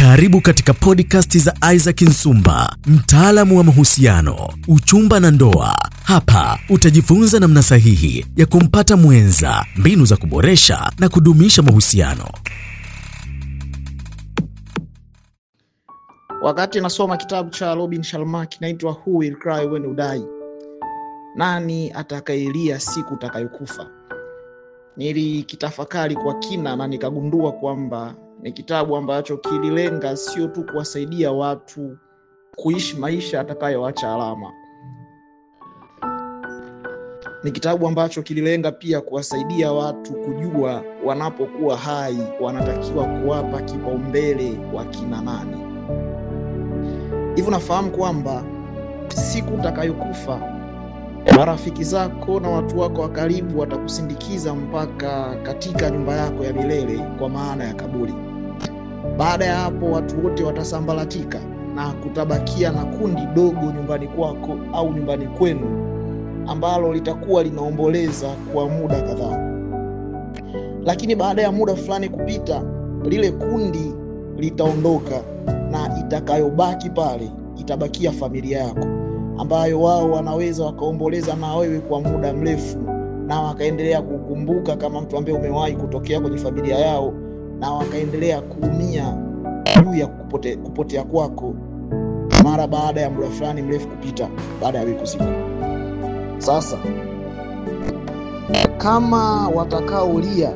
Karibu katika podcast za Isaac Nsumba, mtaalamu wa mahusiano, uchumba na ndoa. Hapa utajifunza namna sahihi ya kumpata mwenza, mbinu za kuboresha na kudumisha mahusiano. Wakati nasoma kitabu cha Robin Sharma kinaitwa Who Will Cry When You Die, nani atakayelia siku utakayokufa, nilikitafakari kwa kina na nikagundua kwamba ni kitabu ambacho kililenga sio tu kuwasaidia watu kuishi maisha atakayoacha alama. Ni kitabu ambacho kililenga pia kuwasaidia watu kujua wanapokuwa hai wanatakiwa kuwapa kipaumbele wakina nani. Hivyo nafahamu kwamba siku utakayokufa marafiki zako na watu wako wa karibu watakusindikiza mpaka katika nyumba yako ya milele, kwa maana ya kaburi. Baada ya hapo, watu wote watasambaratika na kutabakia na kundi dogo nyumbani kwako au nyumbani kwenu ambalo litakuwa linaomboleza kwa muda kadhaa. Lakini baada ya muda fulani kupita, lile kundi litaondoka na itakayobaki pale itabakia familia yako ambayo wao wanaweza wakaomboleza na wewe kwa muda mrefu na wakaendelea kukumbuka kama mtu ambaye umewahi kutokea kwenye familia yao na wakaendelea kuumia juu ya kupote, kupotea kwako mara baada ya muda fulani mrefu kupita baada ya wewe kuzikwa. Sasa kama watakaolia,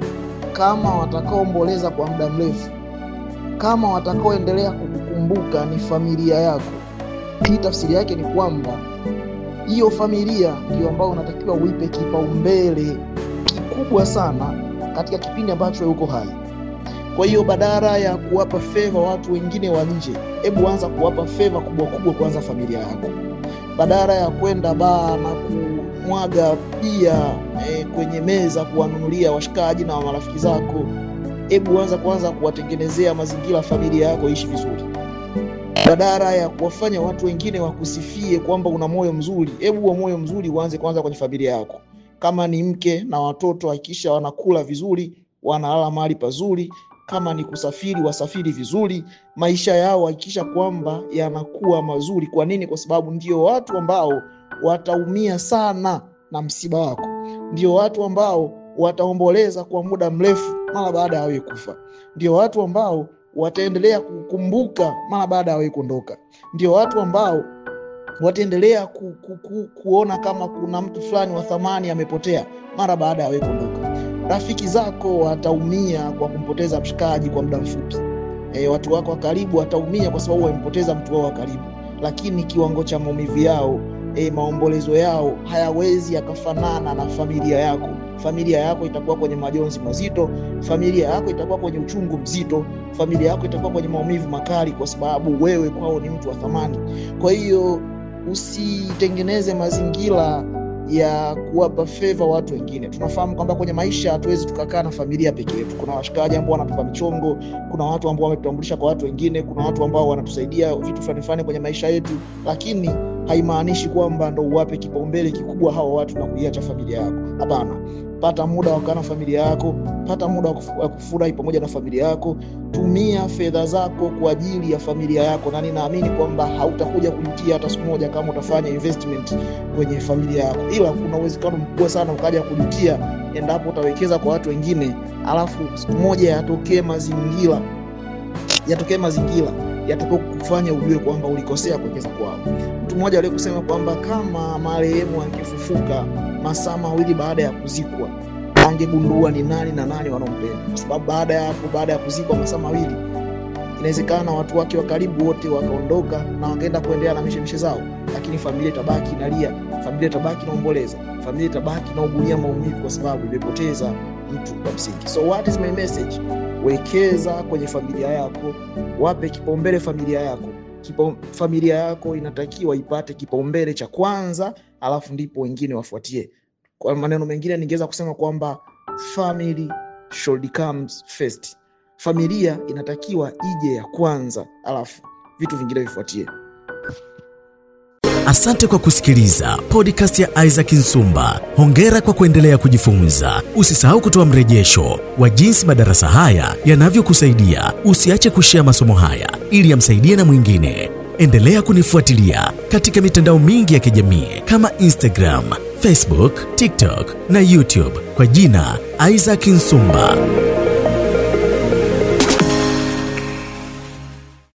kama watakaoomboleza kwa muda mrefu, kama watakaoendelea kukukumbuka ni familia yako hii tafsiri yake ni kwamba hiyo familia ndio ambayo unatakiwa uipe kipaumbele kikubwa sana katika kipindi ambacho uko hai. Kwa hiyo badala ya kuwapa feva watu wengine wa nje, hebu anza kuwapa feva kubwa kubwa kwanza familia yako. Badala ya kwenda baa na kumwaga bia e, kwenye meza kuwanunulia washikaji na marafiki zako, hebu anza kwanza kuwatengenezea mazingira familia yako ishi vizuri badala ya kuwafanya watu wengine wakusifie kwamba una moyo mzuri, hebu huo moyo mzuri uanze kwanza kwenye familia yako. Kama ni mke na watoto, hakikisha wanakula vizuri, wanalala mahali pazuri. Kama ni kusafiri, wasafiri vizuri. Maisha yao hakikisha kwamba yanakuwa mazuri. Kwa nini? Kwa sababu ndio watu ambao wataumia sana na msiba wako, ndio watu ambao wataomboleza kwa muda mrefu mara baada ya wewe kufa, ndio watu ambao wataendelea kukumbuka mara baada ya wewe kuondoka. Ndio watu ambao wataendelea ku, ku, ku, kuona kama kuna mtu fulani wa thamani amepotea mara baada ya wewe kuondoka. Rafiki zako wataumia kwa kumpoteza mshikaji kwa muda mfupi. E, watu wako wa karibu wataumia kwa sababu wamempoteza mtu wao wa karibu, lakini kiwango cha maumivu yao E, maombolezo yao hayawezi yakafanana na familia yako. Familia yako itakuwa kwenye majonzi mazito, familia yako itakuwa kwenye uchungu mzito, familia yako itakuwa kwenye maumivu makali, kwa sababu wewe kwao ni mtu wa thamani. Kwa hiyo usitengeneze mazingira ya kuwapa feva watu wengine. Tunafahamu kwamba kwenye maisha hatuwezi tukakaa na familia peke yetu. Kuna washikaji ambao wanatupa michongo, kuna watu ambao wametutambulisha kwa watu wengine, kuna watu ambao wanatusaidia vitu fulani fulani kwenye maisha yetu, lakini haimaanishi kwamba ndo uwape kipaumbele kikubwa hawa watu na kuiacha familia yako. Hapana, pata muda wa kukaa na familia yako, pata muda wa kufurahi pamoja na familia yako. Tumia fedha zako kwa ajili ya familia yako, na ninaamini kwamba hautakuja kujutia hata siku moja kama utafanya investment kwenye familia yako, ila kuna uwezekano mkubwa sana ukaja kujutia endapo utawekeza kwa watu wengine, alafu siku moja yatokee mazingira yatokee mazingira yatakao kufanya ujue kwamba ulikosea kuwekeza kwao. Mtu mmoja aliye kusema kwamba kama marehemu angefufuka masaa mawili baada ya kuzikwa angegundua ni nani na nani wanaompenda, kwa sababu baada ya hapo, baada ya kuzikwa masaa mawili, inawezekana watu wake wa karibu wote wakaondoka na wakaenda kuendelea na mishemishe zao, lakini familia itabaki inalia, familia itabaki inaomboleza, familia itabaki inaugulia maumivu, kwa sababu imepoteza mtu wa msingi. So what is my message? Wekeza kwenye familia yako, wape kipaumbele familia yako. Kipa, familia yako inatakiwa ipate kipaumbele cha kwanza, alafu ndipo wengine wafuatie. Kwa maneno mengine, ningeweza kusema kwamba family should comes first. Familia inatakiwa ije ya kwanza, alafu vitu vingine vifuatie. Asante kwa kusikiliza podcast ya Isaac Nsumba. Hongera kwa kuendelea kujifunza. Usisahau kutoa mrejesho wa jinsi madarasa haya yanavyokusaidia. Usiache kushea masomo haya ili yamsaidie na mwingine. Endelea kunifuatilia katika mitandao mingi ya kijamii kama Instagram, Facebook, TikTok na YouTube kwa jina Isaac Nsumba.